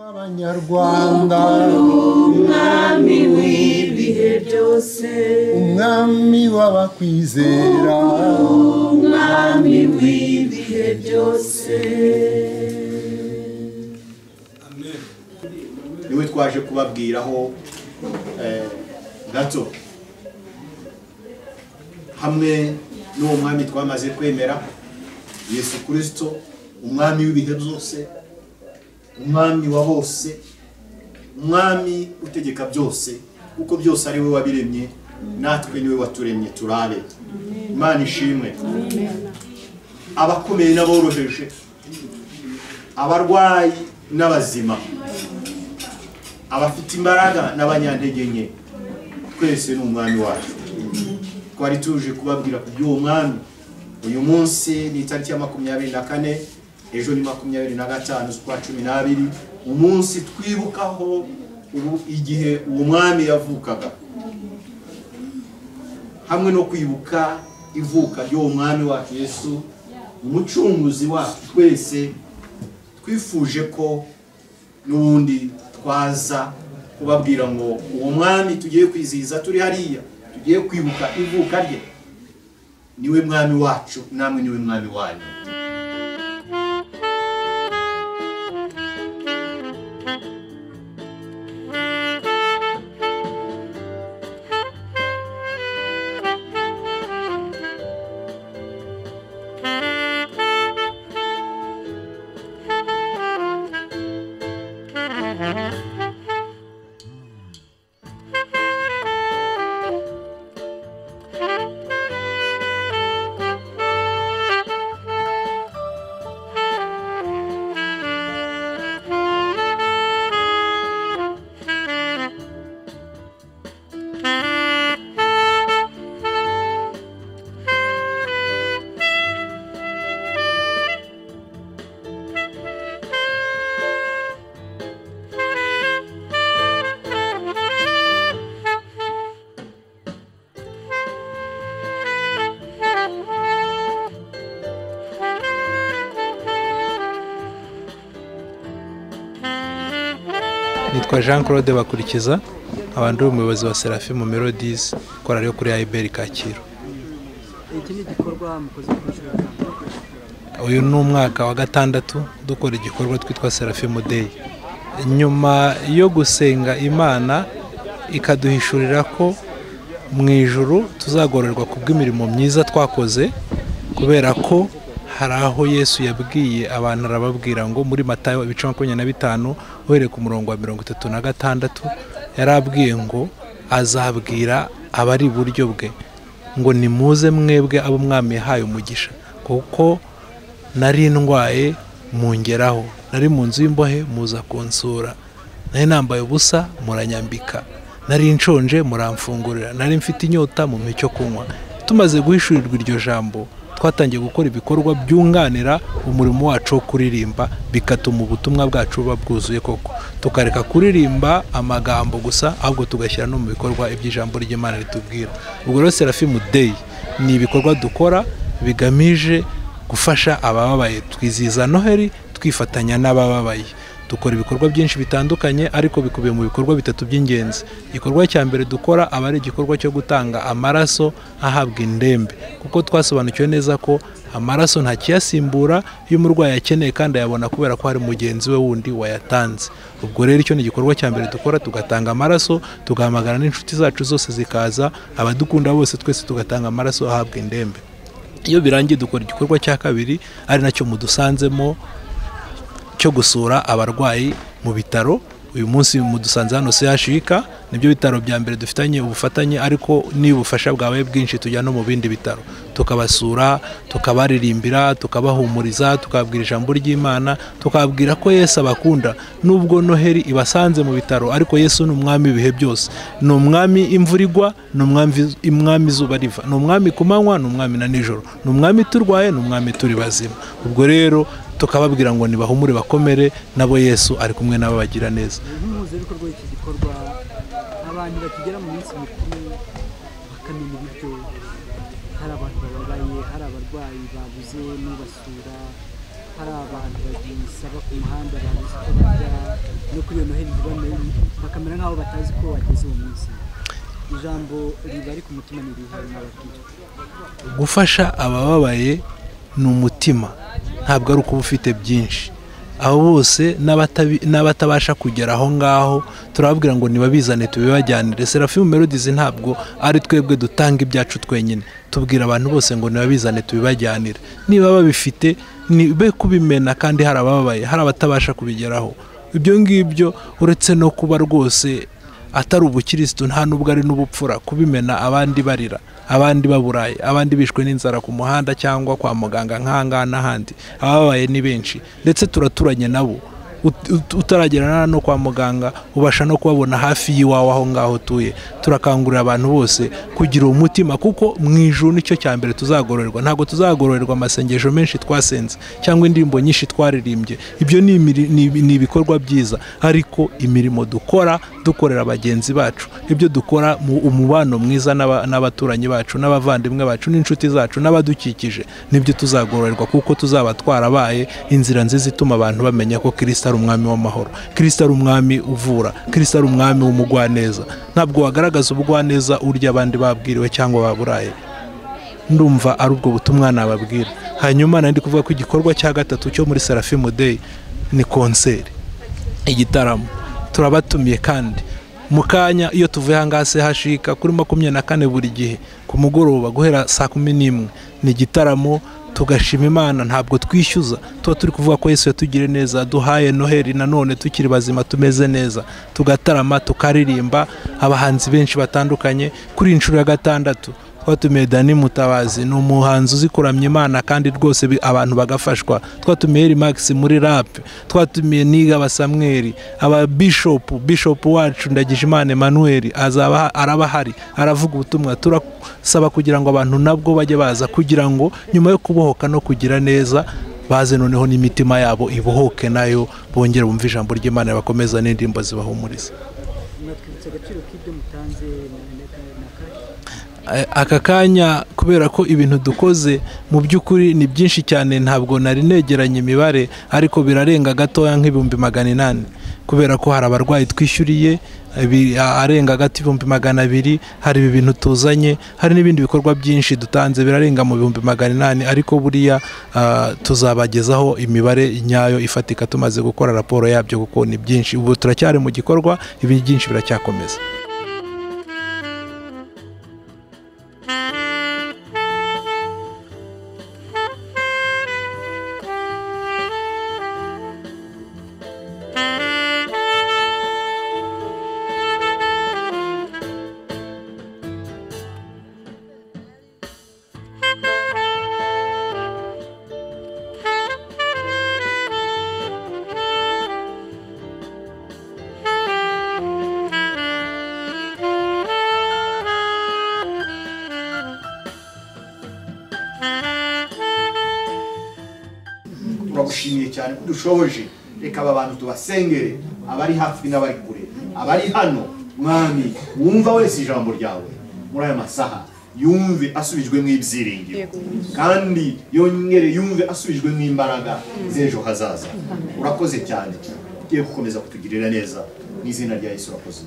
w'abanyarwanda umwami w'ibihe byose umwami w'abakwizera umwami w'ibihe byose niwe twaje kubabwiraho eh, gato hamwe n'uwo mwami twamaze kwemera yesu kirisito umwami w'ibihe byose umwami wa bose umwami utegeka byose kuko byose ari we wabiremye natwe niwe waturemye turabe imana ishimwe abakomeye n'aboroheje abarwayi n'abazima abafite imbaraga n'abanyantege nke twese ni umwami wacu twari tuje kubabwira ku by'uwo mwami uyu munsi ni itariki ya makumyabiri na kane ejo ni makumyabiri na gatanu z'ukwa cumi n'abiri umunsi twibukaho ubu- igihe uwo mwami yavukaga hamwe no kwibuka ivuka ry'uwo mwami wacu yesu umucunguzi wacu twese twifuje ko n'ubundi twaza kubabwira ngo uwo mwami tugiye kwizihiza turi hariya tugiye kwibuka ivuka rye niwe mwami wacu namwe niwe mwami wanyu nitwa jean claude bakurikiza abandi uri umuyobozi wa serafi mu melodies korali yo kuri ayiberi kacyiru iki ni igikorwa mukoze ku nshuro ya kane uyu ni umwaka wa gatandatu dukora igikorwa twitwa serafimu deyi nyuma yo gusenga imana ikaduhishurira ko mu ijuru tuzagororerwa ku bw'imirimo myiza twakoze kubera ko hari aho yesu yabwiye abantu arababwira ngo muri matayo ibice makumyabiri na bitanu uhereye ku murongo wa mirongo itatu na gatandatu yarabwiye ngo azabwira abari iburyo bwe ngo nimuze mwebwe abo umwami yahaye umugisha kuko nari ndwaye mungeraho nari mu nzu y'imbohe muza kunsura nari nambaye ubusa muranyambika nari nshonje muramfungurira nari mfite inyota mu icyo kunywa tumaze guhishurirwa iryo jambo twatangiye gukora ibikorwa byunganira umurimo wacu wo kuririmba bigatuma ubutumwa bwacu buba bwuzuye koko tukareka kuririmba amagambo gusa ahubwo tugashyira no mu bikorwa iby'ijambo ry'imana ritubwira ubwo rero serafimu deyi ni ibikorwa dukora bigamije gufasha abababaye twizihiza noheli twifatanya n'abababaye dukora ibikorwa byinshi bitandukanye ariko bikubiye mu bikorwa bitatu by'ingenzi igikorwa cya mbere dukora aba ari igikorwa cyo gutanga amaraso ahabwa indembe kuko twasobanukiwe neza ko amaraso nta kiyasimbura iyo umurwayi akeneye kandi ayabona kubera ko hari mugenzi we wundi wayatanze ubwo rero icyo ni igikorwa cya mbere dukora tugatanga amaraso tugahamagara n'inshuti zacu zose zikaza abadukunda bose twese tugatanga amaraso ahabwa indembe iyo birangiye dukora igikorwa cya kabiri ari nacyo mudusanzemo cyo gusura abarwayi mu bitaro uyu munsi mudusanze hano sehashika nibyo bitaro bya mbere dufitanye ubufatanye ariko niba ubufasha bwabaye bwinshi tujya no mu bindi bitaro tukabasura tukabaririmbira tukabahumuriza tukababwira ijambo ry'imana tukababwira ko yesu abakunda nubwo noheli ibasanze mu bitaro ariko yesu ni umwami ibihe byose ni umwami imvura igwa ni umwami- umwami izuba riva ni umwami ku manywa ni umwami na nijoro ni umwami turwaye ni umwami turi bazima ubwo rero tukababwira ngo nibahumure bakomere nabo yesu ari kumwe nabo bagira neza nk'umuhuzabikorwa w'iki gikorwa abantu bakigera mu minsi mikuru bakamenya uburyo hari abantu bababaye hari abarwayi babuze babuze n'ubasura hari abantu bagisaba ku muhanda babuze uko barya no kuri iyo noheli ntibamenye bakamera nk'aho batazi ko bageze uwo munsi ijambo ribari ku mutima ni irihe mwababwira gufasha abababaye ni umutima ntabwo ari ukuba ufite byinshi abo bose n'abatabi- n'abatabasha kugera aho ngaho turababwira ngo ntibabizane tubibajyanire serafimu melodies ntabwo ari twebwe dutanga ibyacu twenyine tubwira abantu bose ngo ntibabizane tubibajyanire niba babifite nibe kubimena kandi hari abababaye hari abatabasha kubigeraho ibyo ngibyo uretse no kuba rwose atari ubukirisitu nta n'ubwo ari n'ubupfura kubimena abandi barira abandi baburaye abandi bishwe n'inzara ku muhanda cyangwa kwa muganga nk'ahangaha n'ahandi ababaye ni benshi ndetse turaturanye nabo Ut- ut- utaragerana no kwa muganga ubasha no kubabona hafi y'iwawe aho ngaho utuye turakangurira abantu bose kugira umutima kuko mu ijuru nicyo cya mbere tuzagororerwa ntabwo tuzagororerwa amasengesho menshi twasenze cyangwa indirimbo nyinshi twaririmbye ibyo ni imiri- ni ibi- ni ibikorwa byiza ariko imirimo dukora dukorera bagenzi bacu ibyo dukora mu umubano mwiza n'aba- n'abaturanyi bacu n'abavandimwe bacu n'inshuti zacu n'abadukikije nibyo tuzagororerwa kuko tuzaba twarabaye inzira nziza ituma abantu bamenya ko kirisita ari umwami w'amahoro kirisita ari umwami uvura kirisita ari umwami w'umugwaneza ntabwo wagaragaza ubugwaneza urya abandi babwiriwe cyangwa baburaye ndumva ari ubwo butumwa nababwira hanyuma nari ndi kuvuga ko igikorwa cya gatatu cyo muri serafimu deyi ni konseri igitaramo turabatumiye kandi mu kanya iyo tuvuye aha ngaha sehashika kuri makumyabiri na kane buri gihe ku mugoroba guhera saa kumi n'imwe ni igitaramo tugashima imana ntabwo twishyuza tuba turi kuvuga ko yesu yatugire neza duhaye noheli nanone tukiri bazima tumeze neza tugatarama tukaririmba abahanzi benshi batandukanye kuri iyi nshuro ya gatandatu twatumiye dani mutabazi ni umuhanzi uzi kuramya imana kandi rwose bi- abantu bagafashwa twatumiye eri magisi muri rapu twatumiye niga basamweri aba bishopu bishopu wacu ndagijimana emanuweli azaba araba ahari aravuga ubutumwa turasaba kugira ngo abantu nabwo bajye baza kugira ngo nyuma yo kubohoka no kugira neza baze noneho n'imitima yabo ibohoke nayo bongere bumve ijambo ry'imana bakomeza n'indirimbo zibahumuriza mwatwibutsa agaciro k'ibyo mutanze na- na- na- na kashi Eh, aka kanya kubera ko ibintu dukoze mu by'ukuri ni byinshi cyane ntabwo nari negeranye imibare ariko birarenga gatoya nk'ibihumbi magana inani kubera ko hari abarwayi twishyuriye ibi- a- arenga gato ibihumbi magana abiri hari ibi bintu tuzanye hari n'ibindi bikorwa byinshi dutanze birarenga mu bihumbi magana inani ariko buriya ah, tuzabagezaho imibare nyayo ifatika tumaze gukora raporo yabyo kuko ni byinshi ubu turacyari mu gikorwa ibi byinshi biracyakomeza turagushimiye cyane ko dushoboje reka aba bantu tubasengere abari hafi n'abari kure abari hano mwami wumva wese ijambo ryawe muri aya masaha yumve asubijwemo ibyiringiro kandi yongere yumve asubijwemo imbaraga z'ejo hazaza urakoze cyane tugiye gukomeza kutugirira neza mu izina rya yesu urakoze